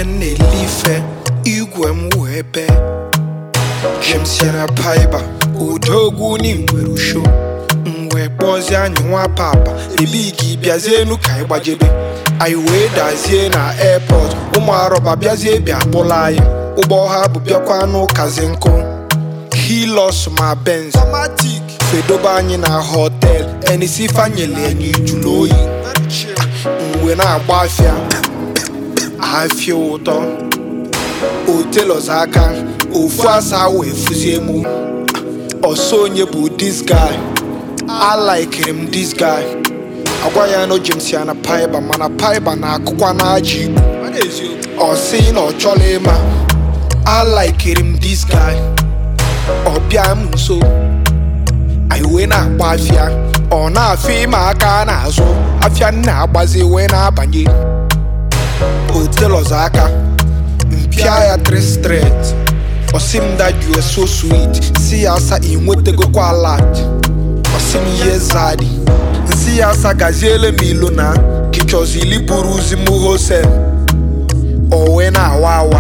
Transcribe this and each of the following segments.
m na-ele ife igwe m wee bee James yana paiba odogwu n'igwere usho m wee kpọzie anyị nwa papa ebe gị bịazienu ka anyị gbajebe anyị wee dazie na airport ụmụ arọba bịazie bịa kpụla anyị ụgbọ ha bụ bịakwa n'ụkazi nkụ hilos ma benz fedobe anyị na họtel enisi fanyele anyị jụrụ oyi mgbe na-agba afịa afịa ụtọ otelos aka ofu asa wee fụzie mụ ọsọ onye bụ this guy alikiri m this guy agwa ya na James ya na paiba mana paiba na-akụkwa n'aja igbo ọ sị na ọ chọrọ ịma alikiri m this guy ọ bịa m nso anyị wee na-agba afịa ọ na-afịa ịma aka n'azụ afịa m na-agbazi wee na-abanye otelos aka mpịa ya 3 straight ọsị m that you are so sweet si ya asa ị nwetagokwa alert ọsị m ihe zadi nsi ya asa gaziele m ilo na kichọzili buru uzi m hosel o wee na-awa awa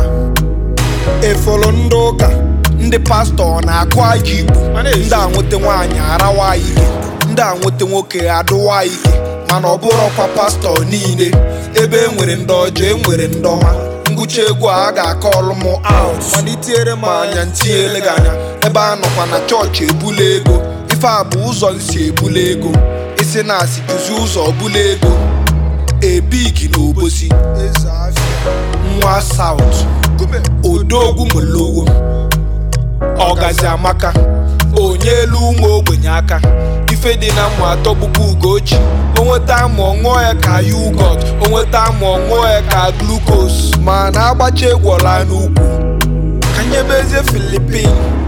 efolo ndị ụka ndị pastọ na-akụ aja igbo ndị a nweta nwaanyị arawa ike ndị a nweta nwoke adụwa ike mana ọ bụrọkwa pastọ niile ebe e nwere ndị ọjọọ e nwere ndị ọma ngwụcha egwu a ga-akọ ọlụ m out mana itinyere m anya ntinyere gị anya ebe a nọkwa na chọọchị ebula ego ife a bụ ụzọ nsi ebula ego isi na asị duzi ụzọ bula ego ebigi na obosi nwa saut odogwu molowo ọgazi amaka onye elu ụmụ ogbenye aka ife dị na mmụ atọ bụbu ugochi onweta amụ ọṅụọ ya ka yugot onweta amụ ọṅụọ ya ka glukos ma na agbacha egwola n'ukwu ka nyebezie filipin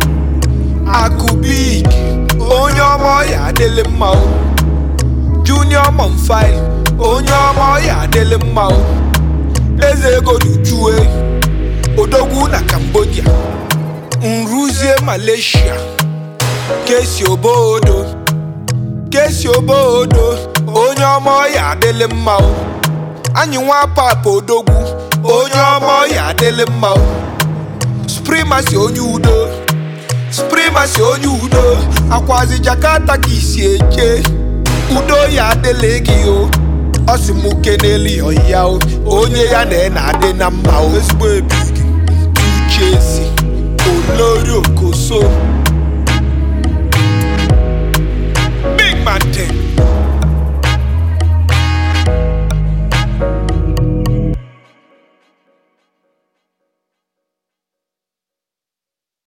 akụbik onye ọma ọya adịlị mma o junior monfil onye ọma ọya adịlị mma o eze ego n'uchue odogwu na cambodia nruzie malaysia kesi obodo kesi obodo onye ọma ọya adịlị mma o anyị nwa papa odogwu onye ọma ọya adịlị mma o sprimasi onye udo sprimasi onye udo akwazi jakarta ka isi eje udo ya adịlị gị o ọ sị m keneli ya o onye ya na na adị na mma o ezigbo ebi